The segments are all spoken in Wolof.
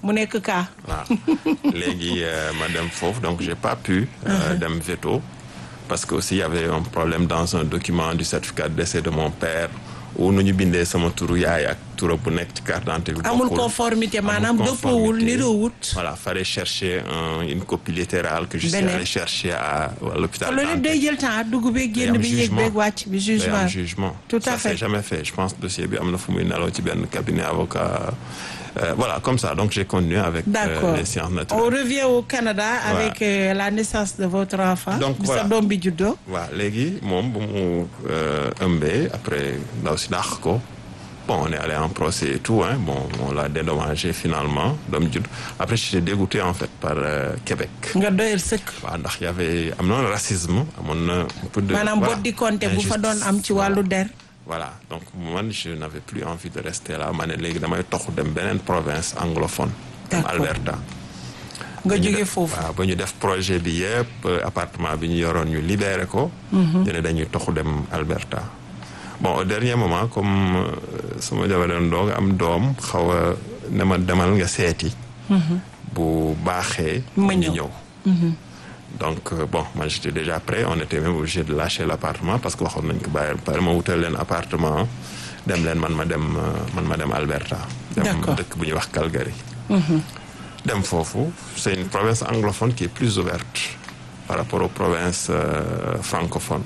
mu nekk cas. waaw léegi ma dem foofu donc j'ai pas pu euh, dem veto parce que aussi il y avait un problème dans un document du certificat de décès de mon père où nu ñu bindee sama turu yaay ak turam bu nekk ci carte d'identité bi amul bokkul. conformité Amul maanaam dëppoowul conformité. niroowut. voilà fallait chercher un- une copie littérale que je suis Beneen. allé chercher à, à l'hôpital loolu yëpp Dantec. day jël temps dugg beeg Day génn am bi yéeg jugement. beeg wàcc bi Day am jugement. jugement. Tout à ça fait. c'est jamais fait je pense dossier bi am na fu muy nelaw ci benn cabinet avocat Euh, voilà comme ça donc j'ai continué avec euh, D'accord. les sciences On naturelles revient au Canada avec euh, la naissance de votre enfant. Donc, bi voilà. sa doom bi juddoo. waaw léegi moom bu mu euh, ëmbee après ndaw si dàq ko bon on est allé en procès et tout hein bon on l'a dédommagé finalement doom judd après j'étais dégoûté en fait par euh, Québec nga doyal sëkk. waaw ndax y avait am na racisme amoon na un peu de maanaam voilà, bot di compter bu fa doon injustice. am ci wàllu der. voilà donc man je n'avais plus envie de rester là ma ne léegi damay toxu dem beneen province anglophone dem D'accord. Alberta nga ñu jóge def- foofu. waaw ba ñu def projet bi yëpp euh, appartement bi ñu yoroon ñu libéré ko ñu ne dañuy toxu dem Alberta bon au dernier moment comme euh, sama jabar doon doog am doom xaw a ne ma demal nga seeti bu baaxee Ma ñu ñëw. ñëw donc euh, bon moi j'étais déjà prêt on était même obligé de lâcher l'appartement parce que waxoon nañ ko bàyyi ba pare ma wutal leen appartement dem leen man ma dem euh, man ma dem Alberta dem D'accord. dëkk bu ñuy wax Calgary dem foofu c'est une province anglophone qui est plus ouverte par rapport aux provinces euh, francophones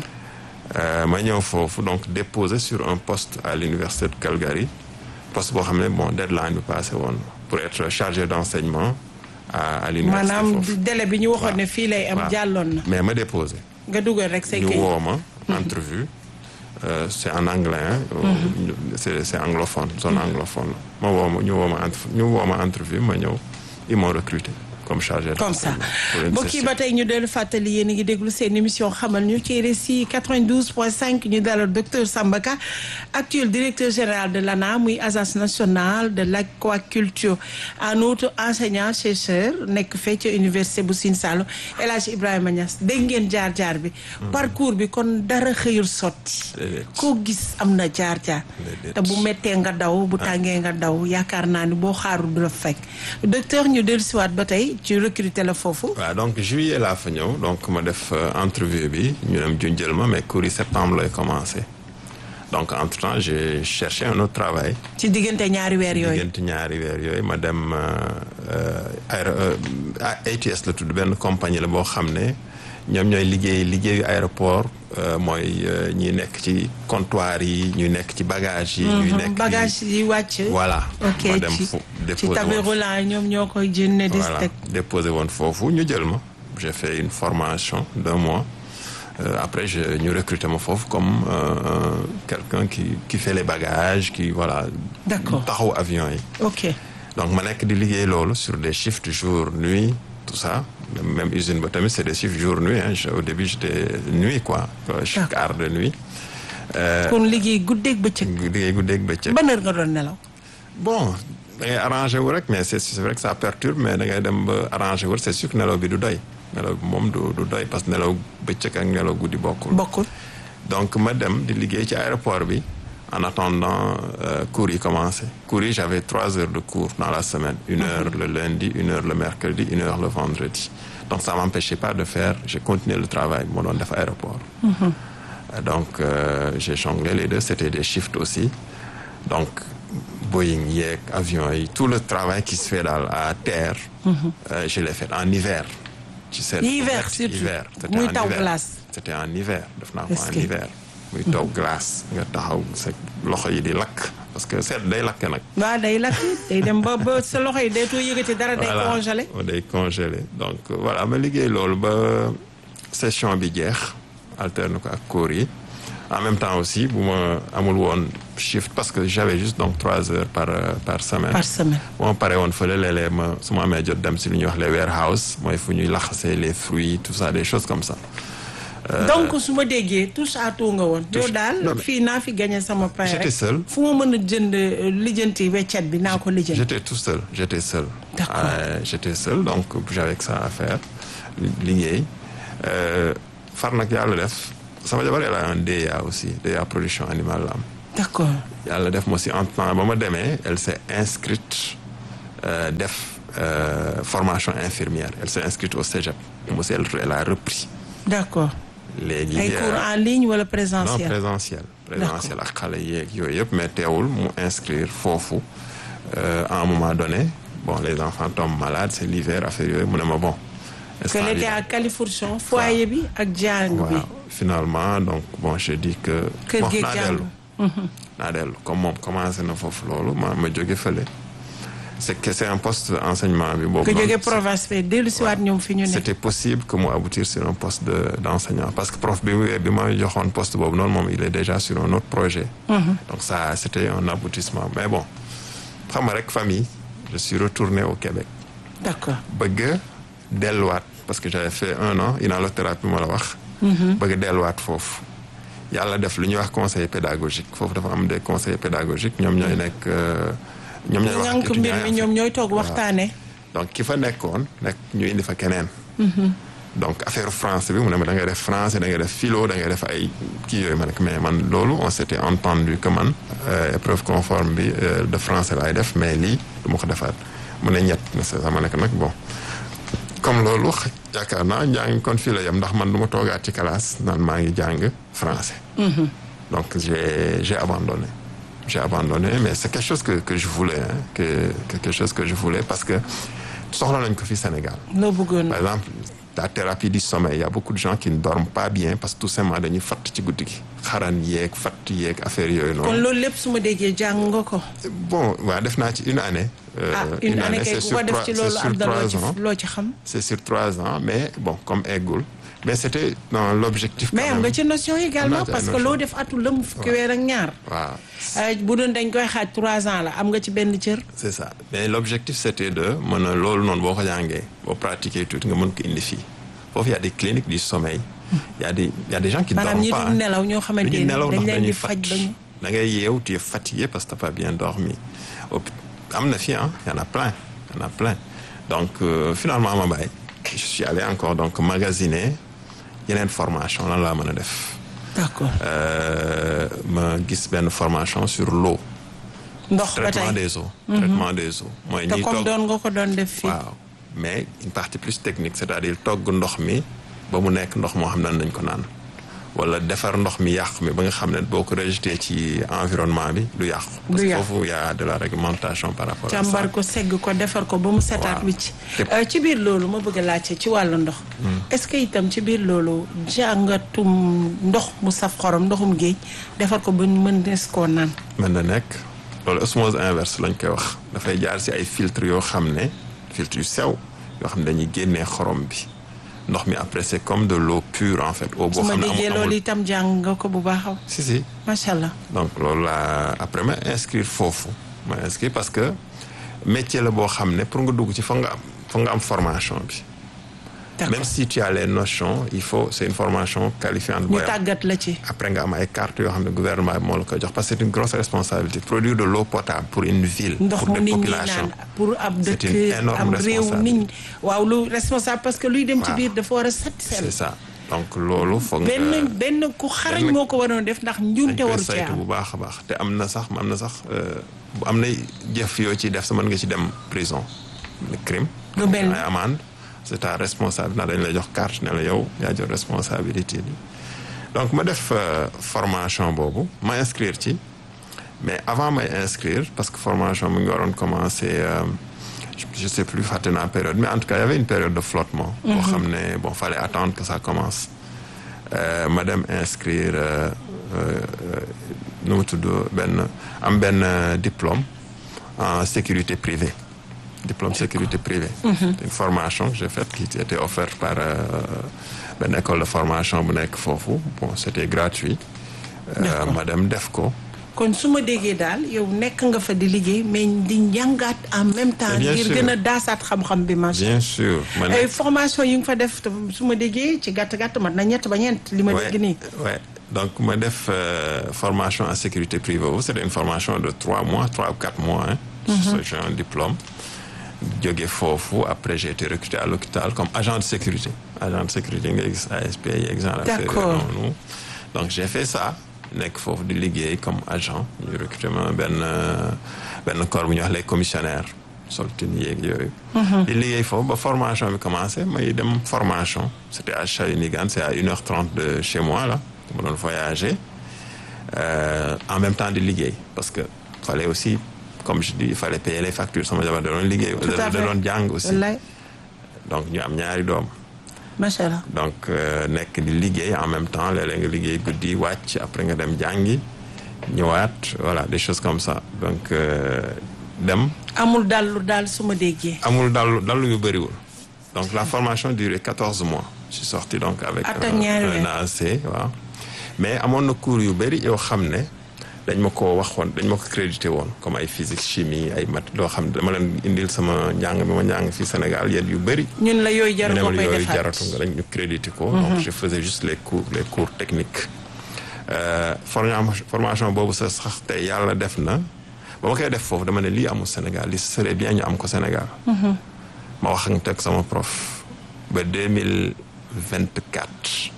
Euh, ma ñëw foofu donc déposé sur un poste à l'université de Calgary poste boo xam ne bon deadline bi passé woon pour être chargé d'enseignement à à l'université maanaam foofu délai bi ñu waxoon ne fii lay am waaw. jàlloon na. mais ma déposé nga dugal rek say ñu kayit. woo ma entrevue euh, c'est en anglais hein, euh, c'est c'est anglophone zone anglophone la ma woo ma ñu woo ma entre- ñu woo ma entrevue ma ñëw ils m'ont recruté comme chargé comme ça d'enseignement pour une mbokk yi session. ba tey ñu dellu fàttali yéen a ngi déglu seen émission xamal ñu ci RSI 92.5 ñu dalal docteur Samba Ka actuel directeur général de l'ANA muy agence nationale de l'aquaculture en outre enseignant chercheur nekk fee ca université bu Sine Saloum El Hadj Ibrahima Niass dégg ngeen jaar-jaar bi parcours bi kon dara xëyul sotti Déedéet. koo gis am na jaar-jaar Déedéet. te bu méttee nga daw bu tàngee nga daw yaakaar naa ni boo xaarul du la fekk docteur ñu dellu siwaat ba tey ci recruter la foofu waaw donc juillet laa fa ñëw donc ma def euh, entrevue bi ñu dem junjël ma mais cours yi septembre lay commencé donc entre temps j'ai cherché un autre travail ci diggante ñaari weer yooyu diggante ñaari weer yooyu ma dem aéro ATS la tudd benn compagnie la boo xam ne ñoom ñooy liggéey liggéeyu aéroport euh, mooy euh, ñi nekk ci comptoir yi ñuy nekk ci bagage yi ñuy nekk bagage yi wàcc voilà ok ma dem ci fu ci déposé tableau woon roulant yi ñoom ñoo koy jënne di voilà teg déposé woon foofu ñu jël ma j'ai fait une formation d'un mois Euh, après je ñu recruté ma foofu comme euh, quelqu'un qui qui fait les bagages qui voilà D'accord. taxaw avion yi ok donc ma nekk di liggéey loolu sur des shifts jour nuit tout ça même usine ba tamit c'est des shifts jour nuit hein. Je- au début j'étais nuit quoi euh, quart de nuit kon liggéey guddeeg bëccëg liggéey guddeeg bëccëg ban heure nga doon nelaw bon da ngay arrangé wu rek mais c'est c'est vrai que ça perturbe mais da ngay dem ba arrangé wu c'est sûr que nelaw bi du doy nelaw bi moom du du doy parce que nelaw bëccëg ak nelaw guddi bokkul bokkul donc ma dem di liggéey ci aéroport bi en attendant euh, cours yi commencé cours yi j'avais trois heures de cours dans la semaine une heure le lundi une heure le mercredi une heure le vendredi donc ça m'empêchait pas de faire j'ai continué le travail bi ma doon def aéroport Euh, donc euh, j'ai jonglé les deux c'était des shifts aussi donc Boeing yeeg avion yi tout le travail qui se fait daal à terre euh, je l'ai fait en hiver ci seen Hiver surtout. hiver c'était Muy en taw hiver. glace. c'était en hiver def naa ko Est-ce en que- hiver muy taw glace nga taxaw sa loxo yi di lakk parce que seet day lakk nag waaw day lakk day dem ba ba sa loxo yi deetoo yëgati dara day Voilà. congelé day congelé donc euh, voilà ma liggéey loolu ba session bi jeex alterne ko ak cours yi en même temps aussi bu ma amul woon shift parce que j'avais juste donc trois heures par euh, par semaine par semaine bu ma paree woon fële léeg-léeg ma su ma amee jot dem si lu ñuy wax les warehouse mooy fu ñuy laxasee les fruits tout ça des choses comme ça donc su ma déggee touche à tout nga woon yow daal non, mais- fii naa fi gagné sama pain J'étais rek seul. fu ma mën a jënd euh, lijjanti weccet bi naa ko lijjanti J'étais tout seul, j'étais seul. D'accord. Euh, j'étais seul, donc j'avais que ça à faire. li- liggéey Euh, far nag yàlla def sama jabar elle a un DEA aussi DEA production animale la am d'accord yàlla def ma si en temps ba ma demee elle s'est inscrite euh, def euh, formation infirmière elle s'est inscrite au cégep mu elle elle a repris d'accord léegi ay cours en ligne wala non présentiel présentiel présentiel ak xale yeeg yooyu yëpp mais teewul mu inscrire foofu euh, à un moment donné bon les enfants tombent malades c'est l'hiver affaire yooyu mu ne ma bon que instant bi l'été à Califourchon foyer bi ak jàng bi waaw finalement donc bon je dis que Kër bon geeg naa jàng. dellu naa dellu comme moom commencé na foofu loolu ma ma jóge fële c'est que c'est un poste d'enseignement bi boobu que noonu, jóge c'est- province bi dellu si waat ñoom fi ñu ne c'était possible que mu aboutir sur un poste de d'enseignant parce que prof bi mu bi ma joxoon poste boobu noonu moom il est déjà sur un autre projet donc ça c'était un aboutissement mais bon xam nga rek famille je suis retourné au Québec d'accord bëgg delluwaat parce que j'avais fait un an inhalothérapie ma la wax bëgg delluwaat foofu yàlla def lu ñuy wax conseil pédagogique foofu dafa am des conseillers pédagogiques ñoom ñooy nekk euh, ñoom ñooy wax ak ñànk étudiants mbir yi mi en fait. ñoom ñooy toog waxtaane donc ki fa nekkoon nekk ñu indi fa keneen donc affaire français bi mu ne ma da ngay def français da ngay def philo da ngay def ay kii yooyu ma nekk mais man loolu on s'était entendu que man euh, épreuve conforme bi euh, de français laay def mais lii du ma ko defaat mu ne ñett ne c'est ça ma nekk nag bon comme loolu xa- yaakaar naa njàng kon fii la yem ndax man du ma toogaat ci classe naan maa ngi jàng français donc j'ai j'ai abandonné j'ai abandonné mais c'est quelque chose que que je voulais hein, que que quelque chose que je voulais parce que soxla nañ ko fi Sénégal loo bëggoon par exemple la thérapie du sommeil il y a beaucoup de gens qui ne dorment pas bien parce que tout simplement dañuy fatt ci guddi gi xaran yeeg fatt yeeg affaire yooyu kon noonu loolu lépp su ma déggee jàng nga ko bon waaw def naa ci une année euh, ah une année kay c'est ku ko sur def trois ci c'est loolu sur am na loo trois ci ans loo ci xam c'est sur trois ans mais bon comme eggul mais c'était dans l'objectif mais quand am nga même. ci notion également Am naa ci ay parce que notion. loo def atul la mu fukki weer ak ñaar waaw Euh, bu doon dañ koy xaaj trois ans la am nga ci benn cër c'est ça mais l'objectif c'était de mën a loolu noonu boo ko jàngee boo pratiquer tuuti nga mën ko indi fii foofu y a des cliniques du sommeil y a des y a des gens qui maanaam dorment ñi pas dul nelaw ñoo xamante du ni ñu nelaw dañ ndax leen di dañuy faj fat bañu da ngay yeew tu es fatigué parce que t'as pas bien dormi Hôp- am na fi ah y en a plein y en a plein donc euh, finalement ma bàyyi je suis allé encore donc magasiner yeneen formation lan laa mën a def d'accord Euh, ma gis benn formation sur l'eau ndox ba traitement tey des eaux traitement des eaux mooy te ñiy comme togg doon nga ko doon def fii waaw mais une partie plus technique c'est-à-dire togg ndox mi ba mu nekk ndox moo xam ne nañ ko naan wala defar ndox mi yàqu mi ba nga xam ne boo ko rejeté ci environnement bi du yàqu parce Du que yàqu. foofu y a de la réglementation par rapport à ça càmbar ko segg ko defar ko ba mu setaat Waaw. wicc Te- Euh, ci biir loolu ma bëgg a laajte ci wàllu ndox est-ce que itam ci biir loolu jàngatum ndox mu saf xorom ndoxum géej defar ko ba mën des koo naan mën na nekk loolu osmose inverse lañ koy wax dafay jaar ci ay filtres yoo xam ne filtres yu sew yoo xam ne dañuy génnee xorom bi ndox mi après c'est comme de l'eau pure en fait eau su boo ma xam ne déggee amul loolu amul itam jàng nga ko bu baax si si macha allah donc loolu laa après ma inscrire foofu ma inscrire parce que métier la boo xam ne pour nga dugg ci foog nga am foog nga am formation bi d'accord même si tu as les notions il faut c'est une formation qualifiante ñu booy am tàggat la ci après nga am ay cartes yoo xam ne gouvernement bi moo la koy jox parce que c'est une grosse responsabilité produire de l'eau potable pour une ville ndox pour mu des nit ñi populations naan pour ab C'est une dëkk énorme am réew responsabilité. nit ñi waaw lu responsable parce que luy dem ci Waaw. biir dafa war a set c'est sel ça donc loolu foog nga benn benn ku xarañ benn- moo ko waroon def ndax njuumte dañ koy waru cee saytu am bu baax a baax te am na sax am na sax euh, bu am na jëf yoo ciy def sa mën nga ci dem prison le crime Lu mel ni? ay amende c'est ta responsable ndax dañ lay jox carte ne la yow yaa jël responsabilité bi donc ma def euh, formation boobu ma inscrire ci mais avant may inscrire parce que formation mu ngi waroon commencer euh, je, je sais plus fàtte naa période mais en tout cas il y avait une période de flottement boo xam ne bon fallait attendre que ça commence Euh, ma dem inscrire euh, euh, nu mu tudd benn am benn euh, diplôme en sécurité privée diplôme sécurité privée c'est une formation que j'ai faite qui était offerte par euh, benn école de formation bu nekk foofu bon c'était gratuit Euh, D'accord. ma dem def ko kon su ma déggee daal yow nekk nga fa di liggéey mais di njàngaat en même temps bien ngir sûr. gën a daasaat xam-xam bi macha bien sûr ma ay nekk formation yi nga fa def te su ma déggee ci gàtt gàtt mat na ñett ba ñeent li ma Ouais, dégg nii ouais. Donc, ma def euh, formation en sécurité privée. C'était une formation de trois mois, trois ou quatre mois. Hein. J'ai un diplôme. Jóge foofu après j'ai été recruté à l'hôpital comme agent de sécurité agent de sécurité nga gis ASP yi exemple affaire D'accord. yooyu noonu donc j'ai fait ça nekk foofu di liggéey comme agent ñu recruté ma benn euh, benn corps bu ñuy wax les commissionnaires sol tenue yeeg yooyu. di liggéey foofu ba formation bi commencé may dem formation c'était à Shawinigan c'est à une heure trente de chez moi là ma doon voyager euh, en même temps di liggéey parce que fallait aussi comme je dis il fallait payer les factures sama jabar da doon liggéey. Tout à da fait. doon jàng aussi. wallaay donc ñu am ñaari doom. macha allah. donc euh, nekk di liggéey en même temps léeg-léeg nga liggéey guddi wàcc après nga dem jàngi ñëwaat voilà des choses comme ça donc euh, dem amul dallu daal su ma déggee. amul dallu dallu yu bëriwul donc la formation durait quatorze mois je suis sorti donc avec At ak un, ñaari weer. un AAC waaw mais amoon na cours yu bëri yoo xam ne dañ ma ko waxoon dañ ma ko crédité woon comme ay physique chimie ay mat loo xam ne dama leen indil sama njàng mi ma njàng fii Sénégal yéen yu bëri ñun la yooyu jaru ñu ne nga ma koy yooyu defaat. jaratu nga dañ ñu crédité ko. donc je faisais juste les cours les cours techniques. Euh, forma- formation boobu sa sax tey yàlla def na ba ma koy def foofu dama ne lii amul Sénégal li serait bien ñu am ko Sénégal. ma wax ak teg sama prof ba deux mille vingt quatre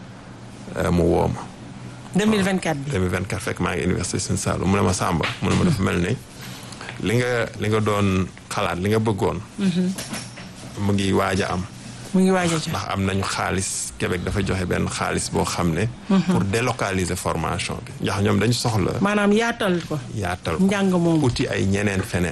mu woo ma. 2024 bi. 2024 fekk maa ngi université Sine Saalum mu ne ma Samba mu ne ma dafa mel ni li nga li nga doon xalaat li nga bëggoon. mu ngi waaj a am. mu ngi waaj a jox. ndax am nañu xaalis Québec dafa joxe benn xaalis boo xam ne. pour délocaliser formation bi. ndax ñoom dañu soxla. maanaam yaatal ko. yaatal ko njàng moomu. uti ay ñeneen feneen.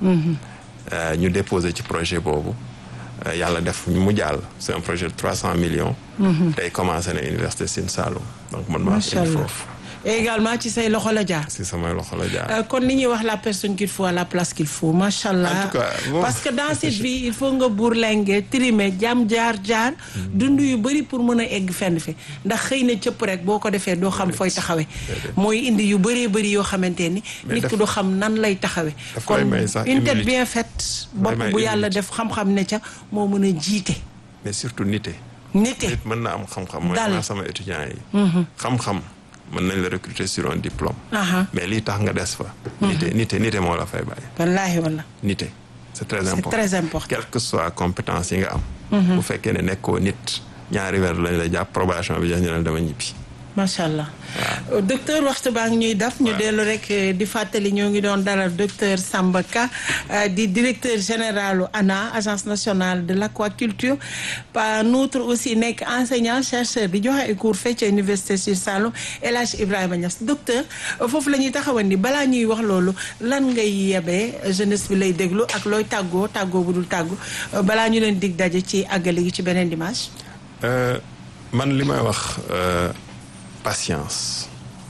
Euh, ñu déposé ci projet boobu euh, yàlla def mu jàll c'est un projet de trois cent millions. tey commencé na université Sine Saloum donc man maa macha indi allah foofu et également ci say loxo la jaar. si samay loxo la jaar. Euh, kon li ñuy wax la personne qu'il faut à la place qu'il faut macha allah. En tout cas, bon. parce que dans cette vie il faut nga bourlinguer trimer jam jaar jaar. dund yu bëri pour mën a egg fenn fi ndax xëy na cëpp rek boo ko defee doo xam fooy taxawee. mooy indi yu bëree bëri yoo xamante ni. Mais nit daf- ki du xam nan lay taxawee. daf kon koy may sax une tête humilité. bien faite. bopp may bu yàlla humilité. def xam-xam ne ca moo mën a jiite. mais surtout nite. nite nit mën na am xam-xam mooy Dal. naa sama étudiants yi. xam-xam mën nañ la recruter sur un diplôme. aha mais lii tax nga des fa. nite nite nite moo la fay bàyyi. wallaahi walla nite c'est très c'est important très important. quelle que soit compétence yi nga am. bu fekkee ne nekkoo nit ñaari weer lañ la jàpp probation bi jox ñu ne dama ñibbi. macha allah docteur waxtu baa ngi ñuy daf ñu dellu rek eh, di fàttali ñoo ngi doon dalal docteur Samba Ka eh, di directeur général ANA agence nationale de l'aquaculture par notre aussi nekk enseignant chercheur di joxe ay cours fecc université Sine Saloum El Hadj Ibrahima Niass docteur eh, foofu la ñuy taxawandi balaa ñuy wax loolu lan ngay yebee jeunesse bi lay déglu ak looy tàggoo tàggoo bu dul tàggu eh, balaa ñu leen dig daje ci àggale gi ci beneen dimanche. Euh, man li may wax euh, patience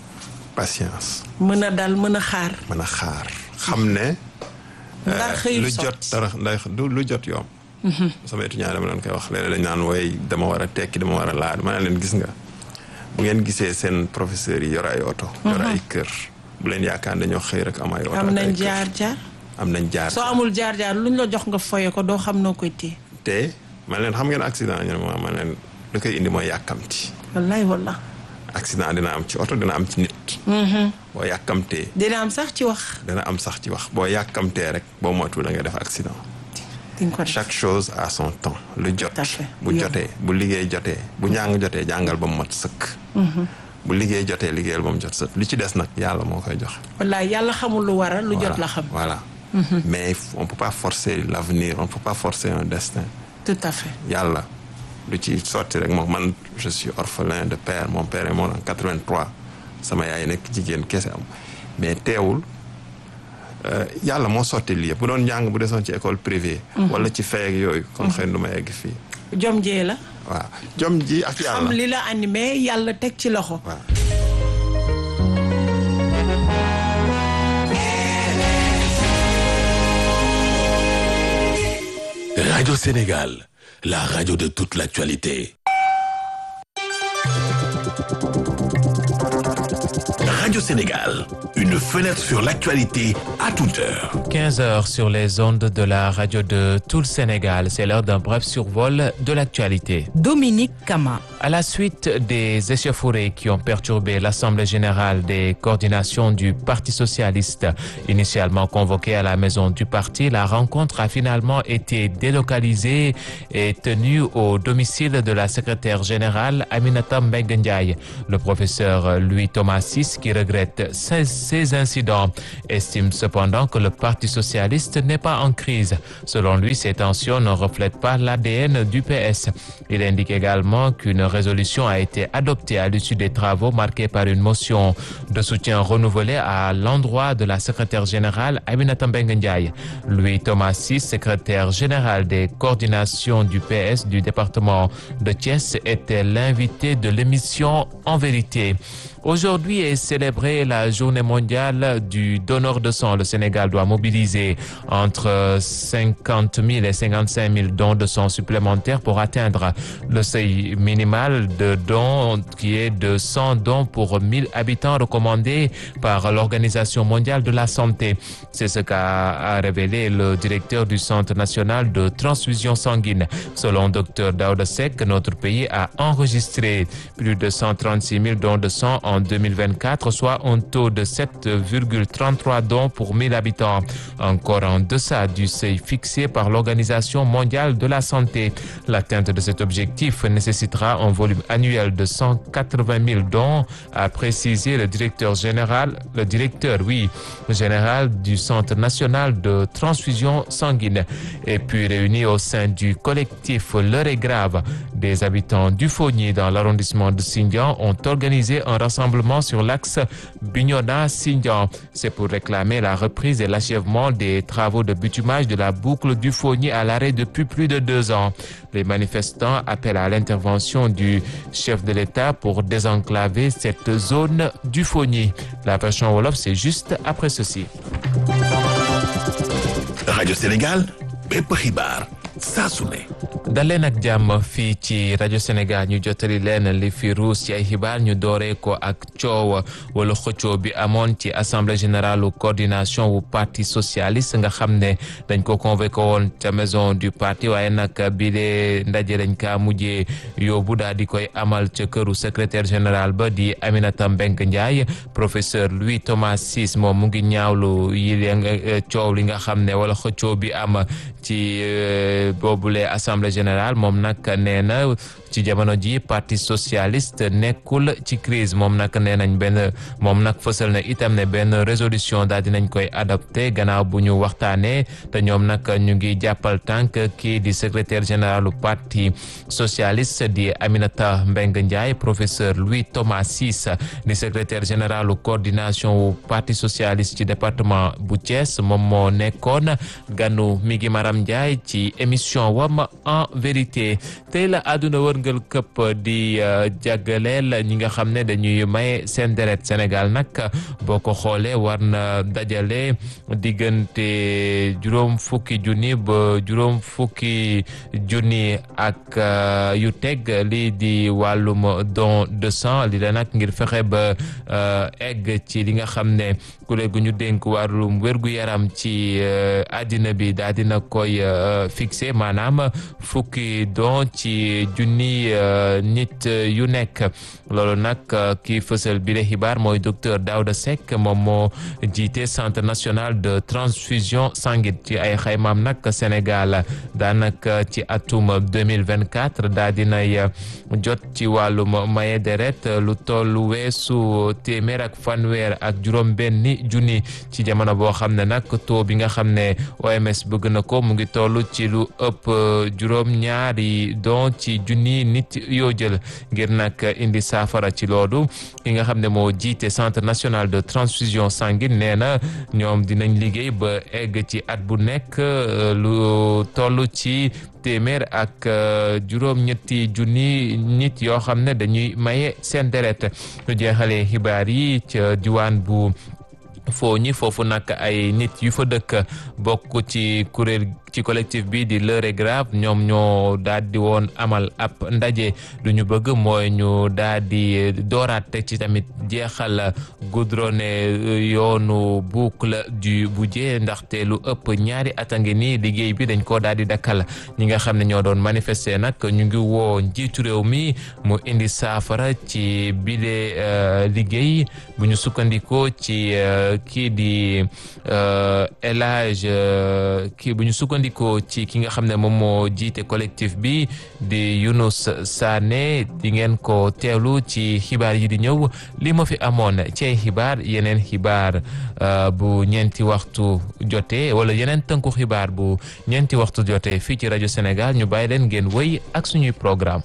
patience mën a dal mën a xaar. mën a xaar xam ne. euh, Ndar xëyul lu sotti. jot dara ndax du lu jot yomb. sama étudiant dama leen koy wax léeg-léeg dañ naan wooy dama war a tekki dama war a laad ma ne leen gis nga bu ngeen gisee seen professeurs yi yor ay oto. yor ay kër bu leen yaakaar dañoo xëy rek am ay oto. am ak ay nañ kër. jaar jaar. am nañ jaar soo amul jaar jaar luñ la jox nga foye ko doo xam noo koy téye te man leen xam ngeen accident ñu ne ma man leen lu koy indi mooy yàkkamti wallaay walla accident dina am ci oto dina am ci nit boo yàkkamtee dina am sax ci wax dina am sax ci wax boo yàkkamtee rek boo moytuwul da nga def accident di nga ko def chaque chose a son temps lu jot Tout à fait. bu Yow. jotee bu liggéey jotee bu njàng jotee jàngal ba mu mat sëkk bu liggéey jotee liggéeyal ba mu jot sëkk li ci des nag yàlla moo koy joxe wallaay yàlla xamul lu waral lu jot Voilà, la xam voilà mais on peut pas forcer l'avenir on peut pas forcer un destin tout à fait yàlla lu ci sotti rek moom man je suis orphelin de père mon père est mort en 83 sama yaay nekk jigéen kese am mais teewul euh, yàlla moo sotti lii yëpp bu doon njàng bu desoon ci école privée wala ci fay ak yooyu kon xëy na du ma egg fii jom jee la waaw jom ji ak xam yàlla li la animé yàlla teg ci loxo waaw Radio Sénégal, la radio de toute l'actualité. Radio Sénégal, une fenêtre sur l'actualité à toute heure. 15 heures sur les ondes de la radio de tout le Sénégal. C'est l'heure d'un bref survol de l'actualité. Dominique Kama. À la suite des échauffourées qui ont perturbé l'Assemblée générale des coordinations du Parti socialiste, initialement convoquée à la maison du parti, la rencontre a finalement été délocalisée et tenue au domicile de la secrétaire générale Aminata Mbengue Ndiaye. Le professeur Louis Thomas VI, qui regrette ces, ces incidents, estime cependant que le Parti socialiste n'est pas en crise. Selon lui, ces tensions ne reflètent pas l'ADN du PS. Il indique également qu'une résolution a été adoptée à l'issue des travaux marqués par une motion de soutien renouvelée à l'endroit de la secrétaire générale Aminata Mbengue Ndiaye. Louis Thomas VI, secrétaire général des coordinations du PS du département de Thiès, était l'invité de l'émission En vérité. Aujourd'hui est célébrée la journée mondiale du donneur de sang. Le Sénégal doit mobiliser entre 50 000 et 55 000 dons de sang supplémentaires pour atteindre le seuil minimal de dons qui est de 100 dons pour 1000 habitants recommandé par l'Organisation mondiale de la santé. C'est ce qu'a révélé le directeur du Centre national de transfusion sanguine. Selon Dr Daouda Seck, notre pays a enregistré plus de 136 000 dons de sang en 2024, soit un taux de 7,33 dons pour 1000 habitants, encore en deçà du seuil fixé par l'Organisation mondiale de la santé. L'atteinte de cet objectif nécessitera un volume annuel de 180 000 dons, a précisé le directeur général, le directeur, oui, général du Centre national de transfusion sanguine. Et puis réunis au sein du collectif L'heure est grave, des habitants du Fogny dans l'arrondissement de Sindian ont organisé un rassemblement sur l'axe Bignona-Sindian. C'est pour réclamer la reprise et l'achèvement des travaux de bitumage de la boucle du Fogny à l'arrêt depuis plus de deux ans. Les manifestants appellent à l'intervention du chef de l'État pour désenclaver cette zone du Fogny. La version Wolof, c'est juste après ceci. Radio Sénégal, bépp xibaar saa su ne. daleen ak jàmm fii ci rajo Sénégal ñu jottali leen li fi ruus ci ay xibaar ñu dooree ko ak coow wala xëccoo bi amoon ci assemblée générale coordination wu parti socialiste nga xam ne dañ ko convoqué woon ca maison du parti waaye nag bi de ndaje dañ kaa mujjee yóbbu daal di koy amal ca këru secrétaire général ba di Aminata Mbengue Ndiaye professeur Louis Thomas Ciss moom mu ngi ñaawlu yi coow li nga xam ne wala xëccoo bi am ci boobule assemblée générale moom nag nee na ci jamono ji parti socialiste nekkul ci crise moom nag nee nañ benn moom nag fësal na itam ne benn résolution daal dinañ koy adopté gannaaw bu ñu waxtaanee te ñoom nag ñu ngi jàppal tànk kii di secrétaire général du parti socialiste di Aminata Mbengue Ndiaye professeur Louis Thomas Ciss di secrétaire général coordination wu parti socialiste ci département bu Thiès moom moo nekkoon ganu mi ngi Maram Ndiaye ci émission wam en vérité tey la àdduna wërngal këpp di jagleel ñi nga xam ne dañuy may seen deret Sénégal nag boo ko xoolee war na dajale diggante juróom fukki junni ba juróom fukki junni ak yu teg lii di wàllum don de sang li la nag ngir fexe ba egg ci li nga xam ne kuréel gu ñu dénk wàllum wérgu yaram ci àddina bi daal dina koy fixé maanaam fukki don ci junni nit yu nekk loolu nag kii fësal bi le xibaar mooy docteur Daouda Seck moom moo jiite centre national de transfusion sanguine ci ay xaymaam nag Sénégal daanaka ci atum 2024 daa dinay jot ci wàllum maye deret lu tollu weesu téeméer ak fanweer ak juróom benni junni ci jamono boo xam ne nag taux bi nga xam ne OMS bëgg na ko mu ngi toll ci lu ëpp juróom ñaari don ci junni nit yoo jël ngir nag indi saafara ci loolu ki nga xam ne moo jiite centre national de transfusion sanguine nee na ñoom dinañ liggéey ba egg ci at bu nekk lu toll ci téeméer ak juróom-ñetti junni nit yoo xam ne dañuy maye seen deret ñu jeexalee xibaar yi ca diwaan bu foo ñi foofu nag ay nit yu fa dëkk bokk ci kuréel ci collectif bi di l'heure est grave ñoom ñoo daal di woon amal ab ndaje lu ñu bëgg mooy ñu daal di dooraat teg ci tamit jeexal goudronné yoonu boucle du Bouddié ndaxte lu ëpp ñaari at a ngi nii liggéey bi dañ koo daal di dakkal ñi nga xam ne ñoo doon manifester nag ñu ngi woo njiitu réew mi mu indi saafara ci bile liggéey bu ñu sukkandikoo ci kii di El Hadj kii bu ñu sukkandikoo sukkandikoo ci ki nga xam ne moom moo jiite collectif bi di Younous Sané di ngeen ko teewlu ci xibaar yi di ñëw li ma fi amoon ci ay xibaar yeneen xibaar bu ñeenti waxtu jotee wala yeneen tënku xibaar bu ñeenti waxtu jotee fii ci rajo Sénégal ñu bàyyi leen ngeen wéy ak suñuy programme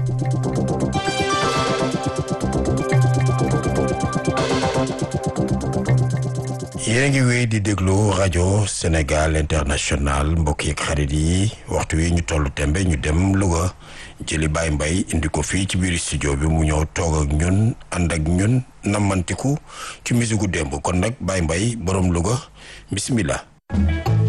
yéen a ngi wéy di déglu rajo Sénégal international mbokk yeeg xarit yi waxtu wi ñu tollu tembe ñu dem Louga jëli Baye Mbaye indi ko fii ci biir studio bi mu ñëw toog ak ñun ànd ak ñun nammantiku ci musigu démb kon nag Baye Mbaye borom Louga bismillah